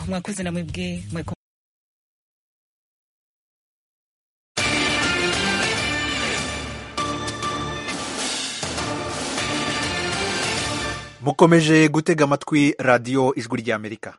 mwakoze na mwebwe mweko mukomeje gutega amatwi radiyo ijwi ry'amerika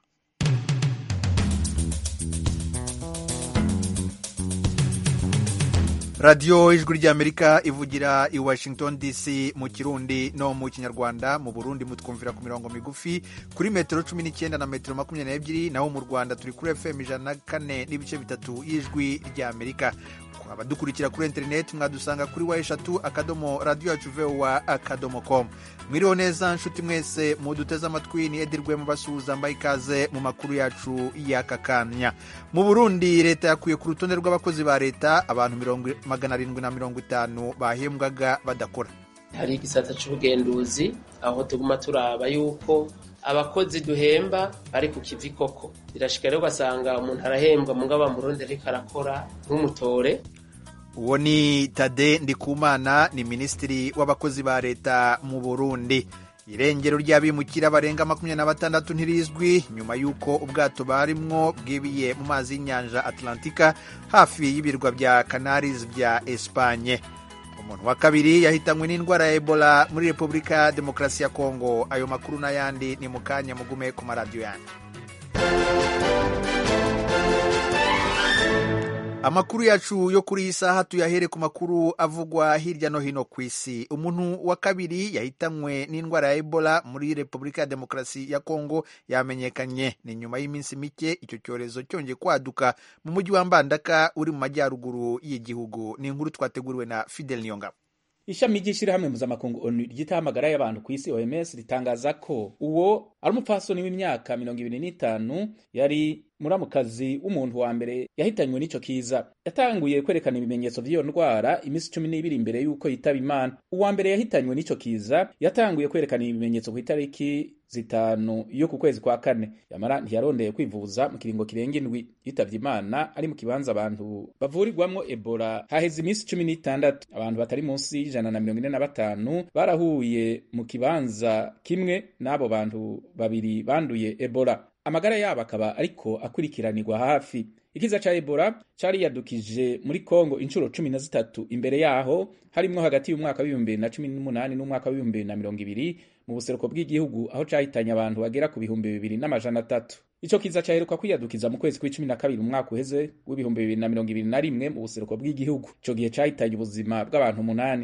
radiyo ijwi ry'amerika ivugira i washington dc mu kirundi no mu kinyarwanda mu burundi mutwumvira ku mirongo migufi kuri metero cumi n'icyenda na metero makumyabiri n'ebyiri naho mu rwanda turi kuri fm ijana na kane n'ibice bitatu y'ijwi ry'amerika abadukurikira kuri interineti mwadusanga kuri wa eshatu akadomo radiyo yacu vowa akadomo komu mwiriho neza nshuti mwese muduteze amatwi ni edirwe mubasuhuza mbaye ikaze mu makuru yacu y'aka kanya mu burundi leta yakuye ku rutonde rw'abakozi ba leta abantu magana arindwi na mirongo itanu bahembwaga badakora hari igisata c'ubugenduzi aho tuguma turaba yuko abakozi duhemba bari ku kivi koko birashika rero ugasanga umuntu arahembwa mugabo bamurundi ariko arakora nk'umutore uwo ni tade ndikumana ni minisitiri w'abakozi ba leta mu burundi irengero ry'abimukira barenga makumyabiri na batandatu ntirizwi nyuma y'uko ubwato barimwo bwibiye mu mazi y'inyanja atlantika hafi y'ibirwa bya canaris bya espanye umuntu wa kabiri yahitanywe n'indwara ya ebola muri repubulika ya demokarasi ya kongo ayo makuru n'ayandi ni mu kanya mugume ku maradiyo yanyu amakuru yacu yo kuri iyi saha tuyahere ku makuru avugwa hirya no hino ku isi umuntu wa kabiri yahitanywe n'indwara ya ebola muri repubulika ya demokarasi ya kongo yamenyekanye ni nyuma y'iminsi mike icyo cyorezo cyongeye kwaduka mu mujyi wa mbandaka uri mu majyaruguru y'igihugu ni inkuru twateguriwe na fidel niyongabo ishami ry'ishyirahamwe mpuzamakungu onu ryita amagara y'abantu ku isi oms ritangaza ko uwo ari umupfasoni w'imyaka mirongo ibiri n'itanu yari muramukazi w'umuntu wa mbere yahitanywe n'ico kiza yatanguye kwerekana ibimenyetso vy'iyo ndwara iminsi cumi n'ibiri imbere y'uko yitaba imana uwa mbere yahitanywe n'ico kiza yatanguye kwerekana ibimenyetso ku itariki zitanu yo ku kwezi kwa kane yamara ntiyarondeye kwivuza mu kiringo kirenga indwi yitavye imana ari mu kibanza abantu bavurirwamwo ebola haheze iminsi cumi n'itandatu abantu batari munsi y'ijana na mirongo ine na batanu barahuye mu kibanza kimwe n'abo bantu babiri banduye ebola amagara yabo akaba ariko akurikiranirwa hafi ikiza ca ebola cariyadukije muri kongo inshuro cumi na zitatu imbere yaho harimwo hagati y'umwaka w'ibihumbi bibiri na cumi n'umunani n'umwaka w'ibihumbi bibiri na mirongo ibiri mu buseruko bw'igihugu aho cahitanye abantu bagera ku bihumbi bibiri n'amajana atatu ico kiza caheruka kwiyadukiza mu kwezi kw'icumi na kabiri umwaka uheze w'ibihumbi bibiri na mirongo ibiri na rimwe mu buseruko bw'igihugu ico gihe cahitanye ubuzima bw'abantu umunani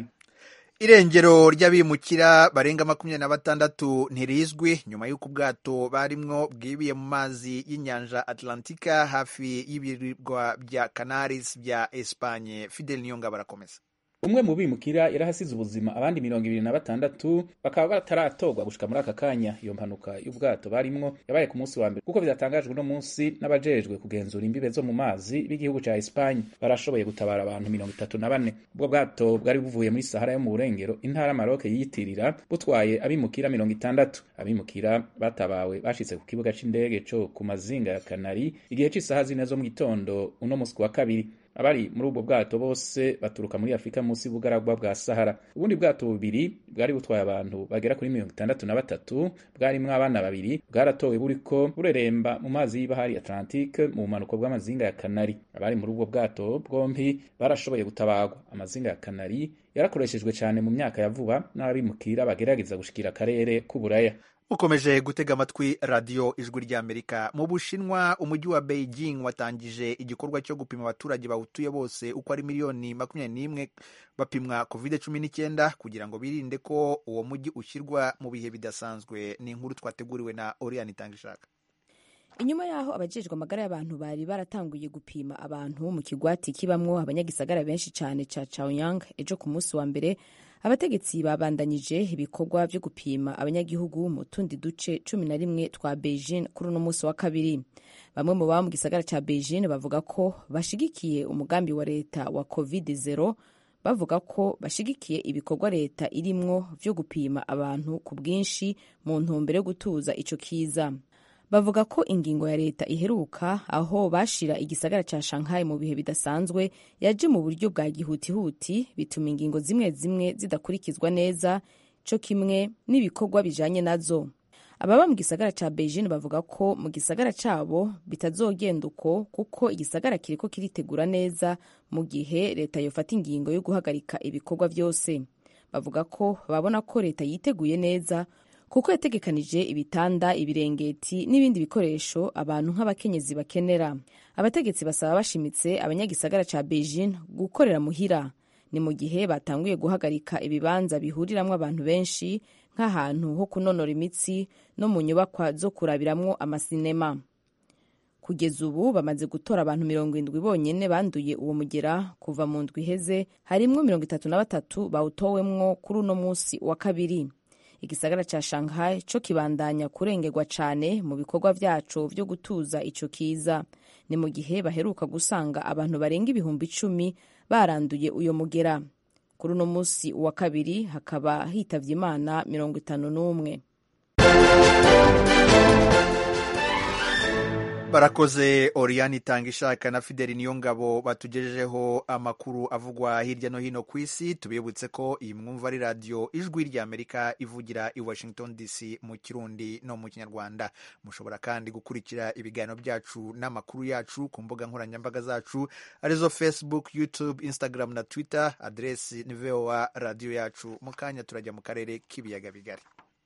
irengero ry'abimukira barenga makumyabiri na batandatu ntirizwi nyuma y'uko ubwato barimwo bwibiye mu mazi y'inyanja atlantika hafi y'ibirwa bya canaris bya espanye fidel niyonga barakomeza umwe mu bimukira yarahasize ubuzima abandi mirongo ibiri na batandatu bakaba bataratorwa gushika muri aka kanya iyo mpanuka y'ubwato barimwo yabaye ku munsi wa mbere kuko byatangajwe uno munsi n'abajejwe kugenzura imbibe zo mu mazi b'igihugu ca Espagne barashoboye gutabara abantu mirongo itatu na bane ubwo bwato bwari buvuye muri Sahara yo mu burengero intara Maroc yiyitirira butwaye abimukira mirongo itandatu abimukira batabawe bashitse ku kibuga c'indege co ku mazinga ya Kanari igihe c'isaha zine zo mu gitondo uno munsi wa kabiri abari muri ubwo bwato bose baturuka muri afurika munsi y'ubugaragwa bwa sahara ubundi bwato bubiri bwari butwaye abantu bagera kuri mirongo itandatu na batatu bwarimwo abana babiri bwaratowe buriko bureremba mu mazi y'ibahari atlantique mu bumanuko bw'amazinga ya kanari abari muri ubwo bwato bwompi barashoboye gutabarwa amazinga ya kanari yarakoreshejwe cyane mu myaka ya vuba n'abimukira bagerageza gushikira akarere k'uburaya ukomeje gutega amatwi radiyo ijwi ry'amerika mu bushinwa umujyi wa beijing watangije igikorwa cyo gupima abaturage bawutuye bose uko ari miliyoni makumyabiri n'imwe bapimwa covid cumi n'icyenda kugira ngo birinde ko uwo mujyi ushyirwa mu bihe bidasanzwe ni inkuru twateguriwe na oriyani itangishaka inyuma yaho abajejwe amagara y'abantu bari baratanguye gupima abantu mu kigwati kibamwo abanyagisagara benshi cyane ca chaoyang ejo ku munsi wa mbere abategetsi babandanyije ibikorwa byo gupima abanyagihugu mu tundi duce cumi na rimwe twa beijing kuri uno munsi wa kabiri bamwe mu baba mu gisagara ca beijing bavuga ko bashigikiye umugambi wa leta wa covid zero bavuga ko bashigikiye ibikorwa leta irimwo vyo gupima abantu ku bwinshi mu ntumbero yo gutuza ico kiza bavuga ko ingingo ya leta iheruka aho bashira igisagara ca Shanghai mu bihe bidasanzwe yaje mu buryo bwa gihutihuti bituma ingingo zimwe zimwe zidakurikizwa neza co kimwe n'ibikorwa bijanye nazo ababa mu gisagara ca beijing bavuga ko mu gisagara cabo bitazogenda uko kuko igisagara kiriko kiritegura neza mu gihe leta yofata ingingo yo guhagarika ibikorwa vyose bavuga ko babona ko leta yiteguye neza kuko yategekanije ibitanda ibirengeti n'ibindi bikoresho abantu nk'abakenyezi bakenera abategetsi basaba bashimitse abanyagisagara ca beijing gukorera muhira ni mu gihe batanguye guhagarika ibibanza bihuriramwo abantu benshi nk'ahantu ho kunonora imitsi no mu nyubakwa zo kurabiramwo amasinema kugeza ubu bamaze gutora abantu mirongo indwi bonyene banduye uwo mugera kuva mu ndwi iheze harimwo mirongo itatu na batatu bawutowemwo kuri uno musi wa kabiri igisagara ca shanghai co kibandanya kurengerwa cane mu bikorwa vyaco vyo gutuza ico kiza ni mu gihe baheruka gusanga abantu barenga ibihumbi icumi baranduye uyo mugera kuri uno musi wa kabiri hakaba hitavye imana mirongo itanu n'umwe barakoze oriyani itanga ishaka na fideli niyo ngabo batugejejeho amakuru avugwa hirya no hino ku isi tubibutse ko iyi mwumva ari radiyo ijwi ry'amerika ivugira i washington dc mu kirundi no mu kinyarwanda mushobora kandi gukurikira ibiganiro byacu n'amakuru yacu ku mbuga nkoranyambaga zacu arizo facebook youtube instagram na twitter aderesi ni voa radiyo yacu mu kanya turajya mu karere k'ibiyaga bigari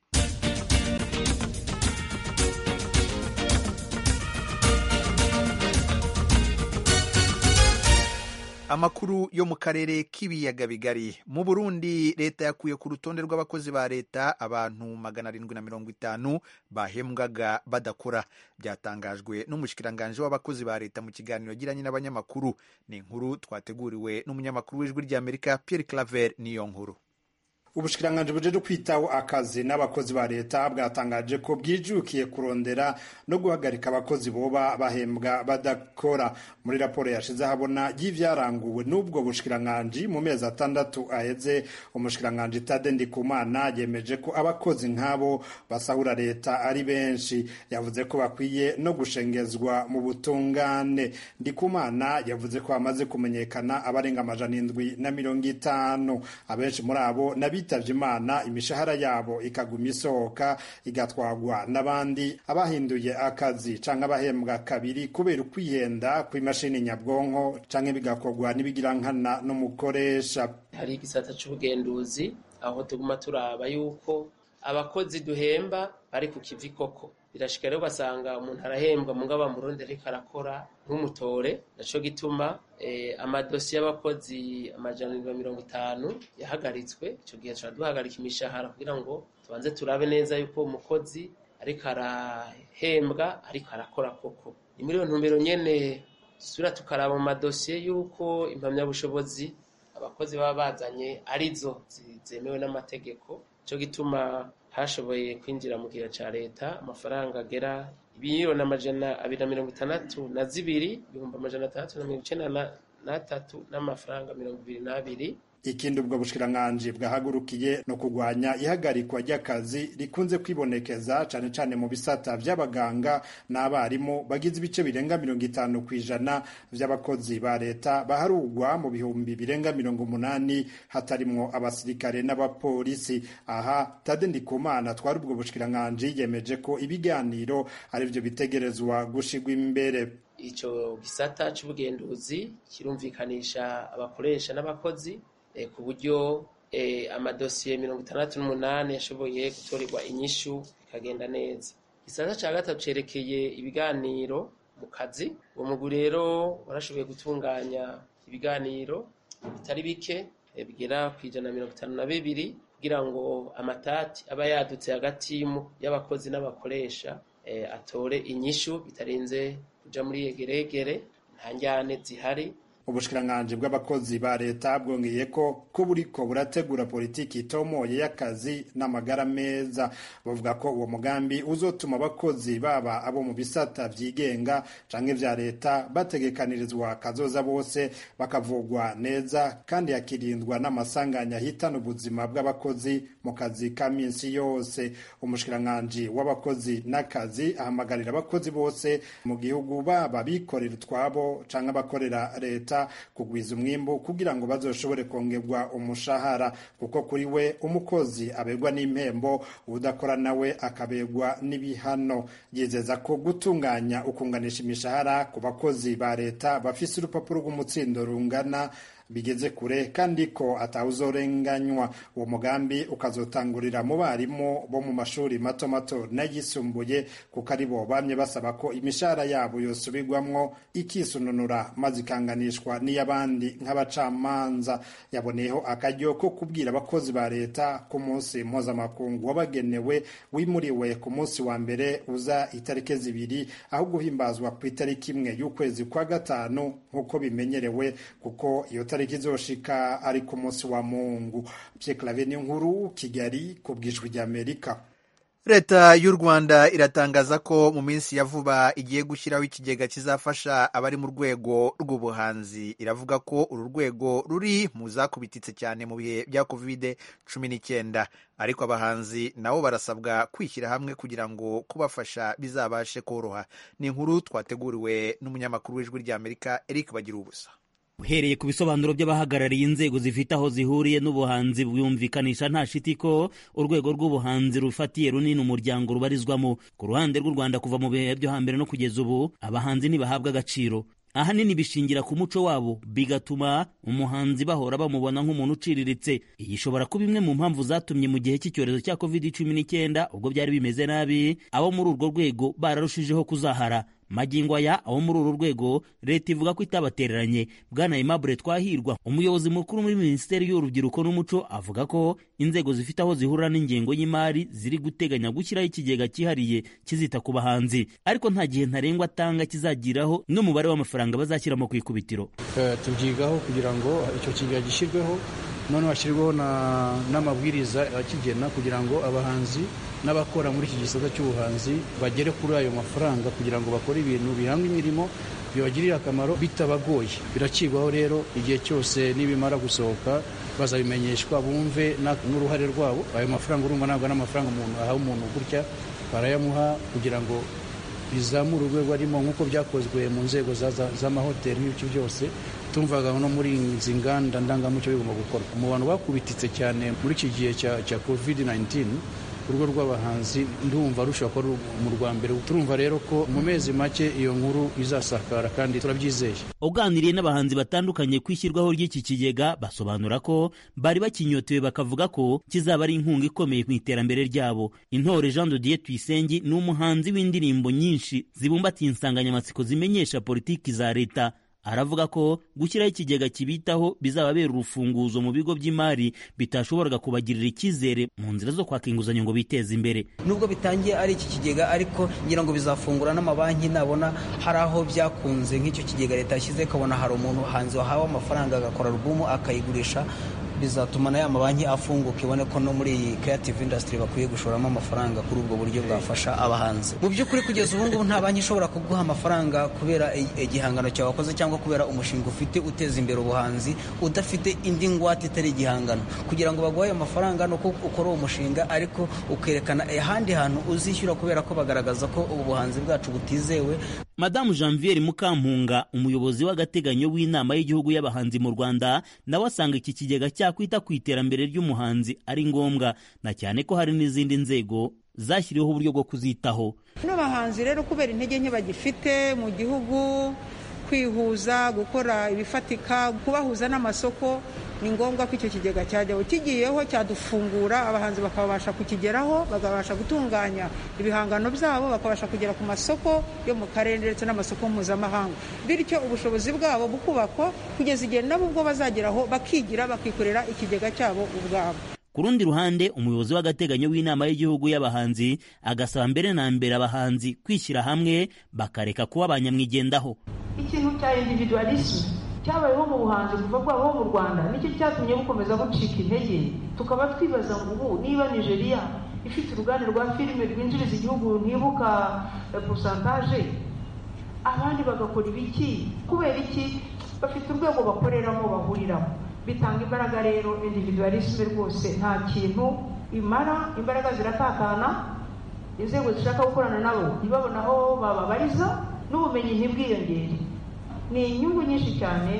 amakuru yo mu karere k'ibiyaga bigari mu burundi leta yakuye ku rutonde rw'abakozi ba leta abantu magana arindwi na mirongo itanu bahembwaga badakora byatangajwe n'umushikiranganji w'abakozi ba leta mu kiganiro yagiranye n'abanyamakuru ni inkuru twateguriwe n'umunyamakuru w'ijwi ry'amerika pierre claver niyo nkuru ubushikiranganji bujeje kwitaho akazi n'abakozi ba leta bwatangaje ko bwijukiye kurondera no guhagarika abakozi boba bahembwa badakora muri raporo yashize habona y'ivyaranguwe n'ubwo bushikiranganji mu mezi atandatu aheze umushikiranganji Tade Ndikumana yemeje ko abakozi nk'abo basahura leta ari benshi yavuze ko bakwiye no gushengezwa mu butungane Ndikumana yavuze ko hamaze kumenyekana abarenga amajana indwi na mirongo itanu abenshi muri abo nabi bitavye imana imishahara yabo ikaguma isohoka igatwagwa n'abandi abahinduye akazi canke abahembwa kabiri kubera ukwihenda kw'imashini nyabwonko canke bigakorwa n'ibigirankana n'umukoresha hari igisata c'ubugenduzi aho tuguma turaba yuko abakozi duhemba bari ku kivi koko birashika rero ugasanga umuntu arahembwa mugabo murundi ariko arakora nk'umutore naco gituma eh, amadosiye y'abakozi amajana na mirongo itanu yahagaritswe ico gihe tuca duhagarika imishahara kugira ngo tubanze turabe neza yuko umukozi ariko arahembwa ariko arakora koko ni muri iyo ntumbero nyene dusubira tukaraba mu madosiye yuko impamyabushobozi abakozi baba bazanye arizo zemewe n'amategeko ico gituma hashoboye kwinjira mu gihe ca leta amafaranga agera ibiyironi amajana abiri na mirongo itandatu na zibiri ibihumbi amajana atandatu na mirongo icenda n'atatu n'amafaranga mirongo ibiri n'abiri ikindi ubwo bushikiranganji bwahagurukiye no kurwanya ihagarikwa ry'akazi rikunze kwibonekeza cane cane mu bisata vy'abaganga n'abarimu bagize ibice birenga mirongo itanu ku ijana vy'abakozi ba leta baharugwa mu bihumbi birenga mirongo umunani hatarimwo abasirikare n'abapolisi aha tade ndikumana twari ubwo bushikiranganji yemeje ko ibiganiro arivyo bitegerezwa gushigwa imbere ico gisata c'ubugenduzi kirumvikanisha abakoresha n'abakozi ku buryo amadosiye mirongo itandatu n'umunani yashoboye gutorerwa inyishu bikagenda neza igisata cya gatatu cerekeye ibiganiro mu kazi uwo mugwi rero warashoboye gutunganya ibiganiro bitari bike bigera ku ijana na mirongo itanu na bibiri kugira ngo amatati aba yadutse hagati y'abakozi n'abakoresha atore inyishu bitarinze kuja muri yegeregere nta njyane zihari ubushikiranganji bw'abakozi ba leta bwongeye ko ko buriko burategura politiki itomoye y'akazi n'amagara meza bavuga ko uwo mugambi uzotuma abakozi baba abo mu bisata vyigenga canke vya leta bategekanirizwa kazoza bose bakavugwa neza kandi hakirindwa n'amasanganya ahitana ubuzima bw'abakozi mu kazi ka minsi yose umushikiranganji w'abakozi n'akazi ahamagarira abakozi bose mu gihugu baba bikorera utwabo canke abakorera leta leta kugwiza umwimbu kugira ngo bazoshobore kongerwa umushahara kuko kuri we umukozi abegwa n'impembo udakora nawe akabegwa n'ibihano yizeza ko gutunganya ukunganisha imishahara ku bakozi ba leta bafise urupapuro rw'umutsindo rungana bigeze kure kandi ko atawuzorenganywa uwo mugambi ukazotangurira mu barimu bo mu mashuri mato mato n'ayisumbuye kuko ari bo bamye basaba ko imishahara yabo yosubirwamwo ikisununura maze ikanganishwa n'iy'abandi nk'abacamanza yaboneyeho akaryo ko kubwira abakozi ba leta ku munsi mpuzamakungu wabagenewe wimuriwe ku munsi wa mbere uza itariki zibiri aho guhimbazwa ku itariki imwe y'ukwezi kwa gatanu nk'uko bimenyerewe kuko iyo tariki izoshika ari ku munsi wa mungu pyeklave nkuru kigali ku bwijwi ry'amerika leta y'u rwanda iratangaza ko mu minsi ya vuba igiye gushyiraho ikigega kizafasha abari mu rwego rw'ubuhanzi iravuga ko uru rwego ruri mu zakubititse cyane mu bihe bya kovide cumi n'icyenda ariko abahanzi nabo barasabwa kwishyira hamwe kugira ngo kubafasha bizabashe koroha ni inkuru twateguriwe n'umunyamakuru w'ijwi ry'amerika eric bagira ubusa uhereye ku bisobanuro by'abahagarariye inzego zifite aho zihuriye n'ubuhanzi bwumvikanisha nta shiti ko urwego rw'ubuhanzi rufatiye runini umuryango rubarizwamo ku ruhande rw'u rwanda kuva mu bihe byo hambere no kugeza ubu abahanzi ntibahabwa agaciro ahanini bishingira ku muco wabo bigatuma umuhanzi bahora bamubona nk'umuntu uciriritse iyi ishobora kuba imwe mu mpamvu zatumye mu gihe cy'icyorezo cya covid cumi n'icyenda ubwo byari bimeze nabi abo muri urwo rwego bararushijeho kuzahara magingo aya abo muri uru rwego leta ivuga ko itabatereranye bwana aimable twahirwa umuyobozi mukuru muri minisiteri y'urubyiruko n'umuco avuga ko inzego zifite aho zihurira n'ingengo y'imari ziri guteganya gushyiraho ikigega cyihariye kizita ku bahanzi ariko nta gihe ntarengwa atanga kizagiraho n'umubare w'amafaranga bazashyiramo ku ikubitiro tubyigaho kugira ngo icyo kigega gishyirweho noneho hashyirwaho n'amabwiriza akigena kugira ngo abahanzi n'abakora muri iki gisata cy'ubuhanzi bagere kuri ayo mafaranga kugira ngo bakore ibintu bihanga imirimo bibagirira akamaro bitabagoye birakigwaho rero igihe cyose nibimara gusohoka bazabimenyeshwa bumve n'uruhare rwabo ayo mafaranga urumva ntabwo ari amafaranga umuntu ahawe umuntu gutya barayamuha kugira ngo bizamure urwego arimo nk'uko byakozwe mu nzego z'amahoteli n'ibyo byose tumvaga no muri izi nganda ndangamuco bigomba gukorwa mu bantu bakubititse cyane muri iki gihe cya covid 19 urugo rw'abahanzi ndumva rushobora kuba mu rwa mbere turumva rero ko mu mezi make iyo nkuru izasakara kandi turabyizeye uganiriye n'abahanzi batandukanye ku ishyirwaho ry'iki kigega basobanura ko bari bakinyotewe bakavuga ko kizaba ari inkunga ikomeye mu iterambere ryabo intore jean de dieu tuyisenge ni umuhanzi w'indirimbo nyinshi zibumbatiye insanganyamatsiko zimenyesha politiki za leta aravuga ko gushyiraho ikigega kibitaho bizababera urufunguzo mu bigo by'imari bitashoboraga kubagirira icyizere mu nzira zo kwaka inguzanyo ngo biteze imbere nubwo bitangiye ari iki kigega ariko ngira ngo bizafungura n'amabanki nabona hari aho byakunze nk'icyo kigega leta yashyize ikabona hari umuntu hanze wahawe amafaranga agakora alubumu akayigurisha bizatuma na ya mabanki afunguka ibone ko no muri iyi creative industry bakwiye gushoramo amafaranga kuri ubwo buryo bwafasha abahanzi mu by'ukuri kugeza ubu ngubu nta banki ishobora kuguha amafaranga kubera igihangano cyawe wakoze cyangwa kubera umushinga ufite uteza imbere ubuhanzi udafite indi ngwate itari igihangano kugira ngo baguhe ayo mafaranga ni uko ukora uwo mushinga ariko ukerekana ahandi hantu uzishyura kubera ko bagaragaza ko ubu buhanzi bwacu butizewe madamu janviere mukampunga umuyobozi w'agateganyo w'inama y'igihugu y'abahanzi mu rwanda nawe asanga iki kigega cyakwita ku iterambere ry'umuhanzi ari ngombwa na cyane ko hari n'izindi nzego zashyiriweho uburyo bwo kuzitaho bano bahanzi rero kubera intege nke bagifite mu gihugu kwihuza gukora ibifatika kubahuza n'amasoko ni ngombwa ko icyo kigega cyajyaho kigiyeho cyadufungura abahanzi bakabasha kukigeraho bakabasha gutunganya ibihangano byabo bakabasha kugera ku masoko yo mu karere ndetse n'amasoko mpuzamahanga bityo ubushobozi bwabo bukubakwa kugeza igihe nabo ubwo bazageraho bakigira bakikorera ikigega cyabo ubwabo ku rundi ruhande umuyobozi w'agateganyo w'inama y'igihugu y'abahanzi agasaba mbere na mbere abahanzi kwishyira hamwe bakareka kuba abanyamwigendaho ikintu cya individualisme cyabayeho mu buhanzi kuva bwabaho mu rwanda nicyo cyatumye bukomeza bucika intege tukaba twibaza ngo ubu niba nigeria ifite uruganda rwa filime rwinjiriza igihugu ntibuka posantaje abandi bagakora ibiki kubera iki bafite urwego bakoreramo bahuriramo bitanga imbaraga rero individualisme rwose nta kintu imara imbaraga ziratakana inzego zishaka gukorana nabo ntibabone aho bababariza n'ubumenyi ntibwiyongere ni inyungu nyinshi cyane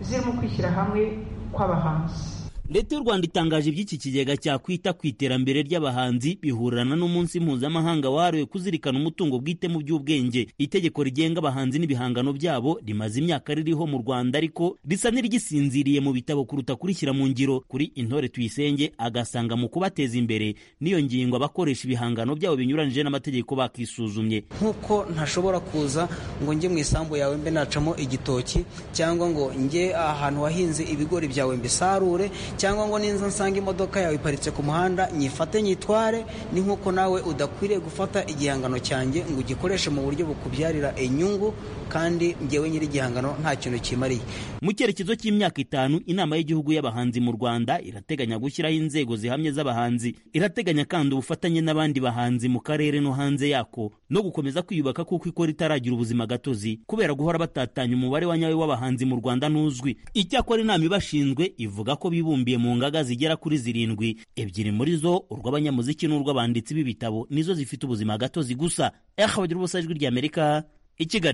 zirimo kwishyira hamwe kw'abahanzi leta y'u rwanda itangaje iby'iki kigega cyakwita ku iterambere ry'abahanzi bihurirana n'umunsi mpuzamahanga wahariwe kuzirikana umutungo bwite mu by'ubwenge itegeko rigenga abahanzi n'ibihangano byabo rimaze imyaka ririho mu rwanda ariko risa n'irigisinziriye mu bitabo kuruta kurishyira mu ngiro kuri intore tuyisenge agasanga mu kubateza imbere n'iyo ngingo abakoresha ibihangano byabo binyuranyije n'amategeko bakisuzumye nk'uko ntashobora kuza ngo njye mu isambu yawe mbe nacamo igitoki cyangwa ngo njye ahantu wahinze ibigori byawe mbisarure cyangwa ngo ninza nsanga imodoka yawe iparitse ku muhanda nyifate nyitware ni nk'uko nawe udakwiriye gufata igihangano cyanjye ngo ugikoreshe mu buryo bukubyarira inyungu kandi ngewe nyiri igihangano nta kintu kimariye mu cyerekezo cy'imyaka itanu inama y'igihugu y'abahanzi mu rwanda irateganya gushyiraho inzego zihamye z'abahanzi irateganya kandi ubufatanye n'abandi bahanzi mu karere no hanze yako no gukomeza kwiyubaka kuko ikora itaragira ubuzima gatozi kubera guhora batatanya umubare wa nyawe w'abahanzi mu rwanda ntuzwi icyakora inama ibashinzwe ivuga ko bibumbiye mu ngaga zigera kuri zirindwi ebyiri muri zo urw'abanyamuziki n'urw'abanditsi b'ibitabo nizo zifite ubuzima gatozi gusa eha bagira ubusa ijwi ry'amerika i kigali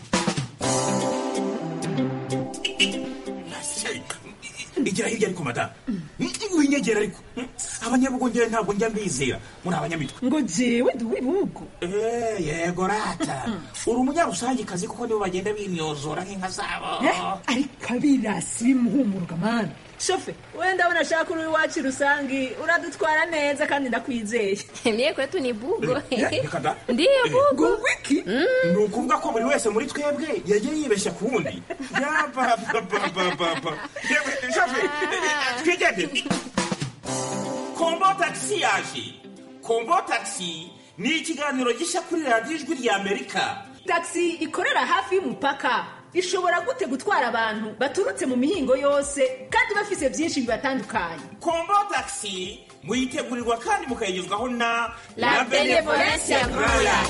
igira hirya ariko madamu winyegera ariko abanyabugongera ntabwo njya mbizera muri abanyamitwe ngo jewe ndi uw'ibihugu yego rata uri umunyarusangikazi kuko nibo bagenda bimyozora nk'inka zabo ariko abirasi bimuhumuruka mani shofe wenda abona ashaka uri iwacu rusangi uradutwara neza kandi ndakwizeye mie kwetu ni bugo reka da ndiyo bugo wiki ni ukuvuga ko buri wese muri twebwe yagiye yibeshya ku wundi yabababababa yewe shofe twigende kombo tagisi yaje kombo tagisi ni ikiganiro gishya kuri radiyo ijwi rya amerika tagisi ikorera hafi y'umupaka ishobora gute gutwara abantu baturutse mu mihingo yose kandi bafise byinshi bibatandukanye kombo tagisi muyitegurirwa kandi mukayigezwaho na La Benevolencia Royal.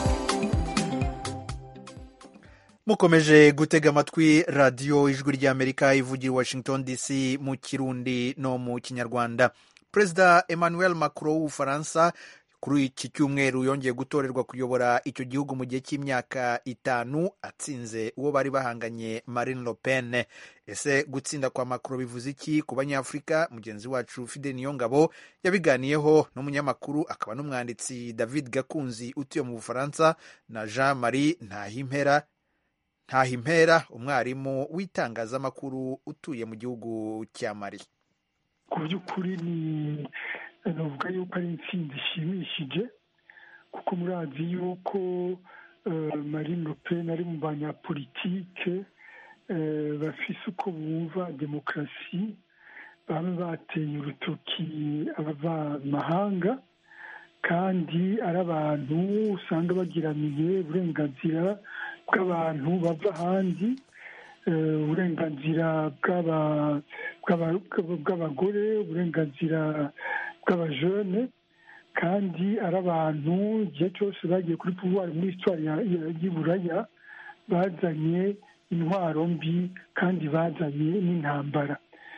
mukomeje gutega amatwi radiyo ijwi ry'amerika ivugira i washington dc mu kirundi no mu kinyarwanda perezida emmanuel macron w'ubufaransa kuri iki cyumweru yongeye gutorerwa kuyobora icyo gihugu mu gihe cy'imyaka itanu atsinze uwo bari bahanganye marine le pen ese gutsinda kwa macron bivuze iki ku banyafurika mugenzi wacu fide niyongabo yabiganiyeho n'umunyamakuru akaba n'umwanditsi david gakunzi utuye mu bufaransa na jean marie ntahimpera ntahimpera umwarimu w'itangazamakuru utuye mu gihugu cya mari ku by'ukuri ni navuga yuko ari intsinzi ishimishije kuko murazi yuko marine le pen ari mu banyapolitike bafise uko bumva demokarasi baba bateye urutoki abavamahanga kandi ari abantu usanga bagiraniye uburenganzira bw'abantu bava ahandi uburenganzira bw'abagore uburenganzira bw'abajene kandi ari abantu igihe cyose bagiye kuri puvuwari muri sitwari y'iburaya bazanye intwaro mbi kandi bazanye n'intambara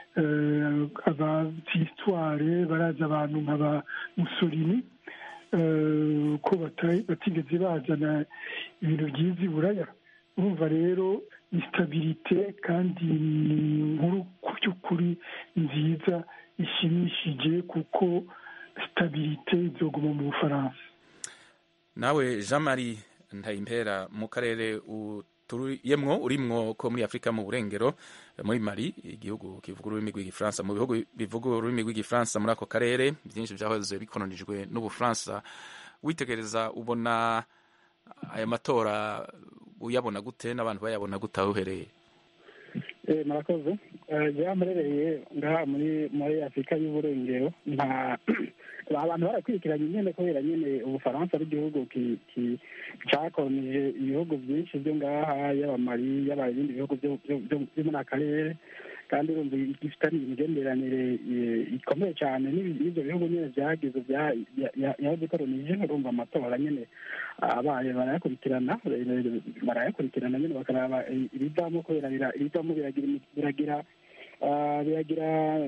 abasitware baraza abantu nka ba musorini ko batigeze bazana ibintu byiza i buraya urumva rero ni sitabirite kandi ni inkuru ku by'ukuri nziza ishimishije kuko sitabirite izoguma mu bufaransa nawe jean marie ntayimpera mu karere uturuyemwo urimwo ko muri afurika mu burengero muri mari igihugu kivuga ururimi rw'igifaransa mu bihugu bivuga ururimi rw'igifaransa muri ako karere byinshi byahoze bikolonijwe n'ubufaransa witegereza ubona aya matora uyabona gute n'abantu bayabona gute aho uhereye murakoze byamerereye ngaha muri muri afurika y'uburengero nta abantu barakurikiranye nyine kubera nyine ubufaransa ari igihugu cyakolonije ibihugu byinshi byo ngaha yaba mari yaba ibindi bihugu byo muri akarere kandi urumva gifitanye imigenderanire ikomeye cyane n'ibyo bihugu nyine byagize yabikolonije urumva amatora nyine abaye barayakurikirana barayakurikirana nyine bakaraba ibivamo kubera ibivamo biragira biragira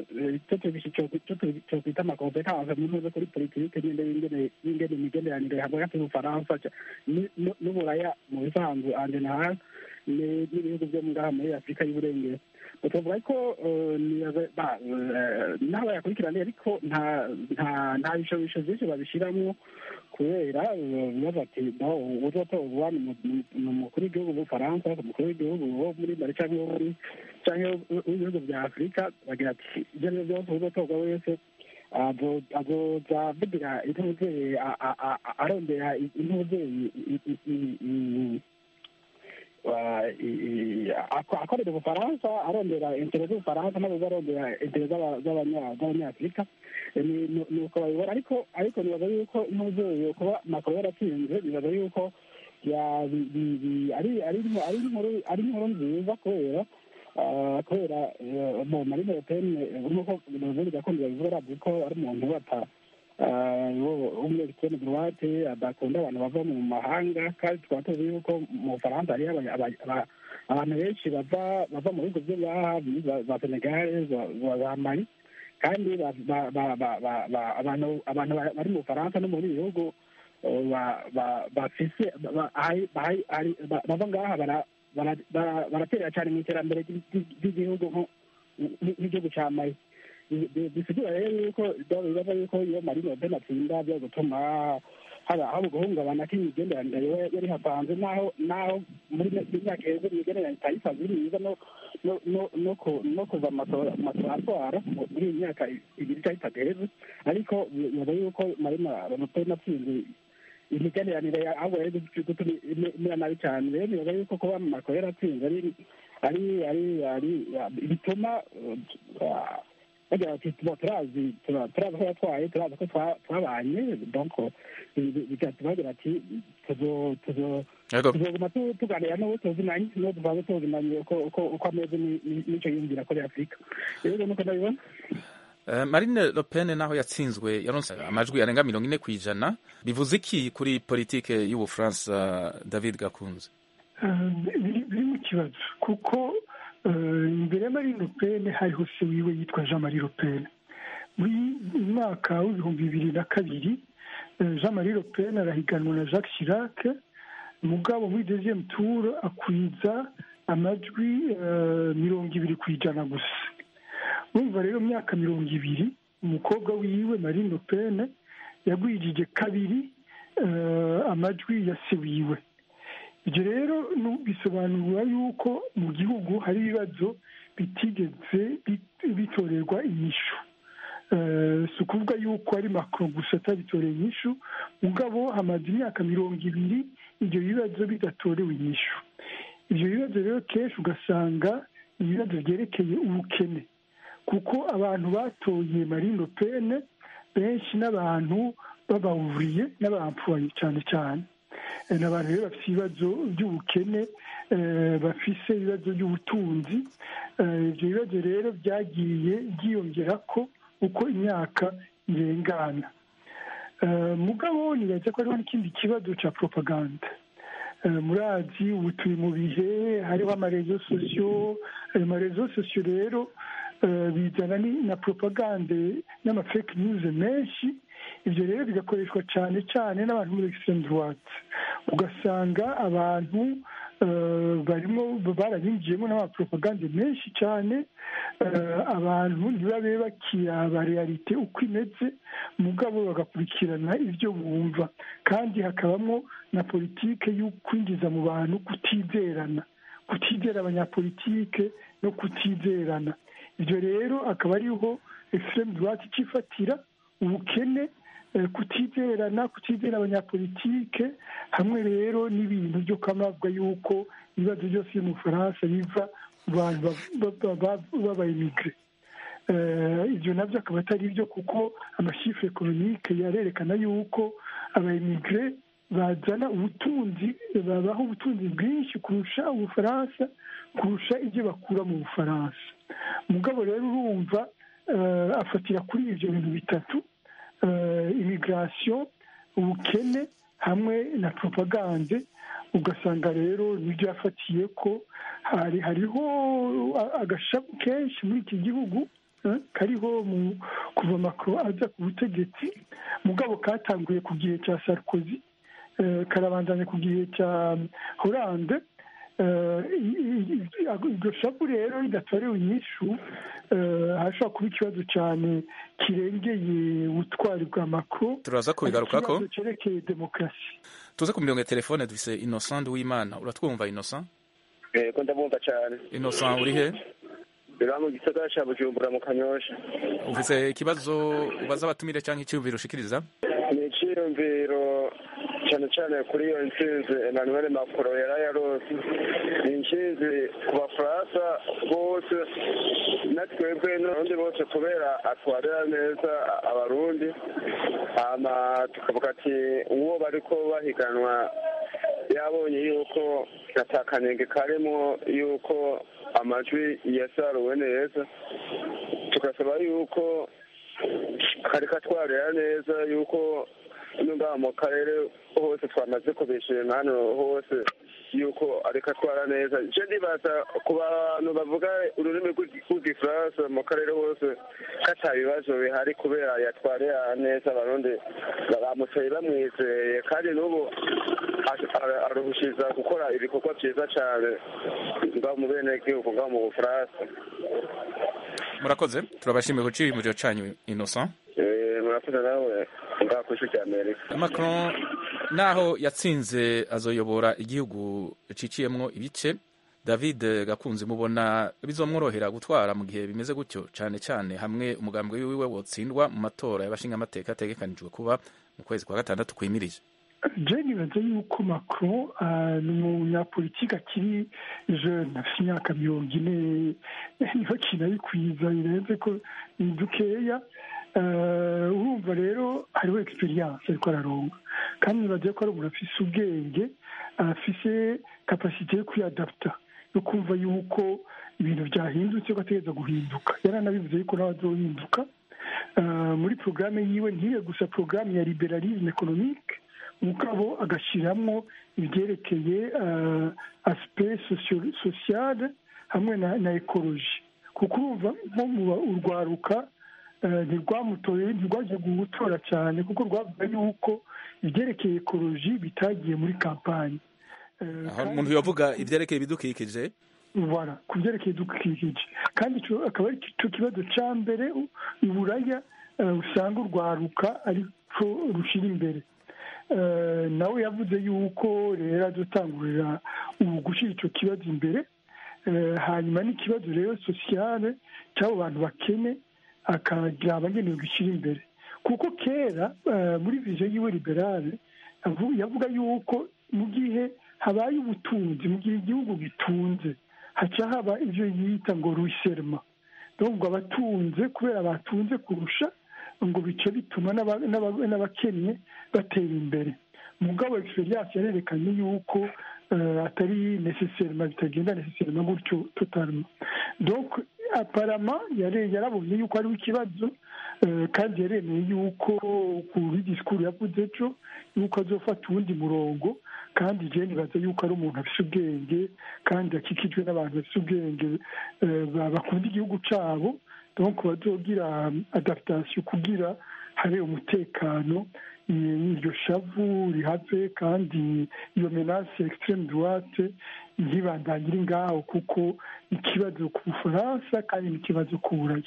icyo twita amakompetanse mu ntuze kuri politike nyine y'ingene imigenderanire hagati y'ubufaransa n'uburaya mu bisanzwe anje na hasi ni- n'ibihugu byo ngaha muri afurika y'uburengero tuvuga ko eh, nibaza- ba- eh, n'aho bayakurikirana ariko nta nta nta bishobisho byinshi babishyiramo kubera eh, bibaza ati no uzotorwa ni umu- ni- ni umukuru w'igihugu w'ubufaransa umukuru w'igihugu wo muri mari cyangwa wo muri cyangwa w'ibihugu bya afurika bagira ati ibyo ari byo byose uzotorwa wese azo- azoza avugira intuzeye a- a- a- a- arondera intuzeye akorera ubufaransa arondera intere z'ubufaransa nabo arondera intere z'aba- z'abanya- z'abanyafurika Eh, ni ni- ni uko babibona ariko ariko nibaza yuko intuzeye kuba makoro yaratsinze nibaza yuko ya- bi- bi- bi- ari ari ari inkuru ari inkuru nziza kubera ah, kubera eh, mu marine le pen nk'uko ubundi gakondo babivuga arazi ko ari umuntu bata w'umunyagitsina droite adakunda abantu bava mu mahanga kandi tukaba tuzi yuko mu bufaransa hariyo aba- aba- aba- abantu benshi bava bava mu bihugu byo ngaha za- za senegale za- za za mali kandi ba- ba- ba- ba- ba- ba- abantu abantu ba- bari mu bufaransa no mu bindi bihugu eh, ba- ba- bafise ba- ba- hari- hari- hari- ba- bava ngaha bara- bara- bara- baraterera cyane mu iterambere ry'i- ry'igihugu nko- nk'igihugu cya mali Bi- bi- bisigura rero yuko bibaza yuko iyo marine le pen atsinda byo gutuma haba haba guhungabana k'imigenderanire yo- yari hapanze naho naho muri iyi myaka heza imigenderanire itayisanzwe iri myiza no no no no ku- no kuva amatora amatora atwara mu- muri iyi myaka ibiri cyangwa itatu heza ariko bibaza yuko marine le pen atsinze imigenderanire ahubwo yari gutuma imera nabi cyane rero nibaza yuko kuba macron yaratsinze ari ari ari ari bituma uh, bagira bati tuba turazi tura- turazi ko yatwaye turazi ko twa- twabanye donc bi- bi- bigatuma bagira ati tuzo- tuzo- Yego. tuzoguma tu- tuganira n'uwo tuzinanye n'uwo tuvanze tuzinanye uko uko- uko ameze ni- ni- n'icyo yumvira kuri afurika rero nuko ndabibona Eh, Marine Le Pen naho yatsinzwe yaronse amajwi arenga mirongo ine ku ijana bivuze iki kuri politike y'ubufaransa David Gakunze Eh, biri biri mu kibazo kuko eh, imbere ya marine le pen hariho se wiwe yitwa jean marie le pen muri mwaka w'ibihumbi bibiri na kabiri eh, jean marie le pen arahiganwa na jacques chirac mugabo muri deuxième tour akwiza amajwi eh, mirongo ibiri ku ijana gusa urumva rero mu myaka mirongo ibiri umukobwa wiwe marine le pen yagwijije kabiri eh, amajwi ya se wiwe ibyo rero nu- bisobanura yuko mu gihugu hari ibibazo bitigeze bit- bitorerwa inyishu Eh, si ukuvuga yuko ari macron gusa atabitoreye inyishu mugabo hamaze imyaka mirongo ibiri ibyo bibazo bidatorewe inyishu ibyo bibazo rero kenshi ugasanga ni ibibazo byerekeye ubukene kuko abantu batoye marine le pen benshi n'abantu b'abawuriye n'abamfuye cyane cyane Eh, ni abantu rero bafite ibibazo by'ubukene eh, bafise ibibazo by'ubutunzi Eh, ibyo bibazo rero byagiye byiyongera ko uko imyaka irengana Eh, mugabo nibaza ko hariho n'ikindi kibazo cya propaganda Eh, murazi ubu turi mu bihe hariho amarezo sosiyo ayo marezo sosiyo rero eh, bizana ni- na propagande n'amafake news menshi ibyo rero bigakoreshwa cyane cyane n'abantu muri extreme droite ugasanga abantu eh, barimo barabinjiyemo n'amapropagande menshi cyane eh, abantu ntibabe bakiraba realite uko imeze mugabo bagakurikirana ibyo bumva kandi hakabamo na politike yo kwinjiza mu bantu kutizerana kutizera abanyapolitike no kutizerana ibyo rero akaba ariho extreme droite icifatira ubukene eh, kutizerana kutizera abanyapolitike hamwe rero n'ibintu byo kwamabwa yuko ibibazo byose byo mu bufaransa biva mu bantu b'abayimigire ibyo nabyo akaba atari byo kuko amashifre ekonomike yarerekana yuko abayimigire bazana ubutunzi babaha ubutunzi bwinshi kurusha ubufaransa kurusha ibyo bakura mu bufaransa mugabo rero urumva eh, afatira kuri ibyo bintu bitatu imigirasiyo ubukene hamwe na propagande ugasanga rero nibyo yafatiye ko hari hariho agashabu kenshi muri iki gihugu eh, kariho mu kuva makro aza ku butegetsi mugabo katanguye ku gihe cya sarkozy eh, karabandanya ku gihe cya horande eh, iryo shavu rero ridatorewe inyishu hashobora kuba ikibazo cyane kirengeye ubutwari bwa makro turaza kubigarukako ikibazo cyerekeye demokarasi tuze ku mirongo ya telefone dufise innocent w'imana uratwumva innocent yego ndabumva cyane innocent uri he rero mu gisagara cya bujumbura mu kanyosha ufise ikibazo ubaza abatumire cyangwa icyiyumviro ushikiriza ni icyiyumviro cyane cyane kuri iyo ntsinzi emmanuel macron yari yarose ni intsinzi ku bafaransa bose na twebwe n'abarundi bose kubera atwarira neza abarundi hama tukavuga ati uwo bariko bahiganwa yabonye yuko atakanenge karimo yuko amajwi yasaruwe neza tugasaba yuko kari katwarira neza yuko ngaha mu karere hose twamaze kubishima hano hose yuko ariko atwara neza icyo ndibaza ku bantu bavuga ururimi rw'igifaransa mu karere hose ko ata bibazo bihari kubera yatwarira neza abarundi bamutoye bamwizeye kandi n'ubu aruhushiza gukora ibikorwa byiza cyane ngaho mu bene gihugu ngaho mu bufaransa murakoze turabashimiye ku cyiyumviro cyanyu innocent murakoze nawe ngaho ku isi cy'amerika macron naho yatsinze azoyobora igihugu ciciyemwo ibice david gakunze mubona bizomworohera gutwara mu gihe bimeze gutyo cyane cyane hamwe umugambi wiwe wotsindwa mu matora y'abashingamateka ategekanijwe kuba mu kwezi kwa gatandatu kwimirije je nibaza yuko macron ni umunyapolitiki akiri jeune afite imyaka mirongo ine niho kinabikwiza birenze ko ni dukeya urumva rero hariho egisperiyanse ariko araronga kandi nibagiye ko ari umuntu afise ubwenge afise kapasite yo kwiyadaputa yo kumva yuko ibintu byahindutse ko ategereza guhinduka yaranabivuze yuko nawe azohinduka muri porogaramu yiwe ntibe gusa porogaramu ya liberalisme economique mugabo agashyiramo ibyerekeye asipe sosiyale hamwe na ekoloji kuko urumva nko mu urwaruka ntirwamutoye ntirwagiye gutora cyane kuko rwavuga yuko ibyerekeye ekoloji bitagiye muri kampani aho umuntu yavuga ibyerekeye ibidukikije voilà ku byerekeye ibidukikije kandi akaba ari cyo kibazo cya mbere iburaya usanga urwaruka ariko rushyira imbere nawe yavuze yuko rero adutangurira ubu gushyira icyo kibazo imbere hanyuma n'ikibazo rero sosiyale cy'abo bantu bakene akagira abagenewe gushyira imbere kuko kera muri viziyo yiwe liberale yavuga yuko mu gihe habaye ubutunzi mu gihe igihugu gitunze haca haba ibyo yita ngo ruserma ngo abatunze kubera batunze kurusha ngo bice bituma n'abakennye batera imbere mugabo egisperiyanse yarerekanye yuko atari neseserima bitagenda neseserima gutyo totalima donc aparama yarabonye yuko hariho ikibazo kandi yaremeye yuko kuri disikuru yavuze ejo yuko azofata uwundi murongo kandi je nibaza yuko ari umuntu afise ubwenge kandi akikijwe n'abantu bafise ubwenge bakunda igihugu cabo donc bazogira adaptation kugira habe umutekano iryo shavu rihave kandi iyo menace extreme droite ntibandangire ngaho kuko ikibazo ku bufaransa kandi n'ikibazo ku buraya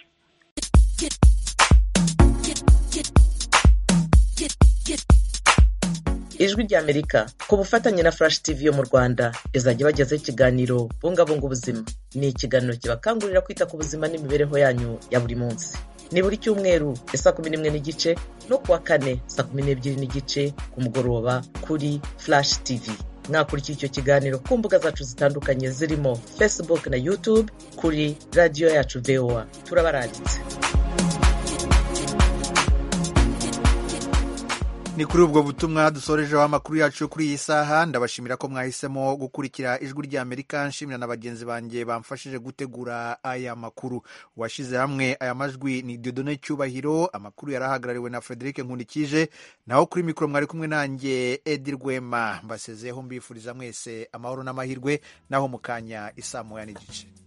ijwi ry'amerika ku bufatanye na flash tv yo mu rwanda izajya ibagezaho ikiganiro bungabunga ubuzima ni ikiganiro kibakangurira kwita ku buzima n'imibereho yanyu ya buri munsi ni buri cyumweru ya saa kumi n'imwe n'igice no kuwa kane saa kumi n'ebyiri n'igice ku mugoroba kuri flash tv mwakurikira icyo kiganiro ku mbuga zacu zitandukanye zirimo facebook na youtube kuri radiyo yacu voa turabaranditse ni kuri ubwo butumwa dusorejeho amakuru yacu kuri iyi saha ndabashimira ko mwahisemo gukurikira ijwi ry'amerika nshimira na bagenzi banjye bamfashije gutegura aya makuru uwashyize hamwe aya majwi ni dodone cyubahiro amakuru yari ahagarariwe na frederic nkundikije naho kuri mikoro mwari kumwe nanjye edi rwema mbasezeho mbifuriza mwese amahoro n'amahirwe naho mu kanya isaa moya n'igice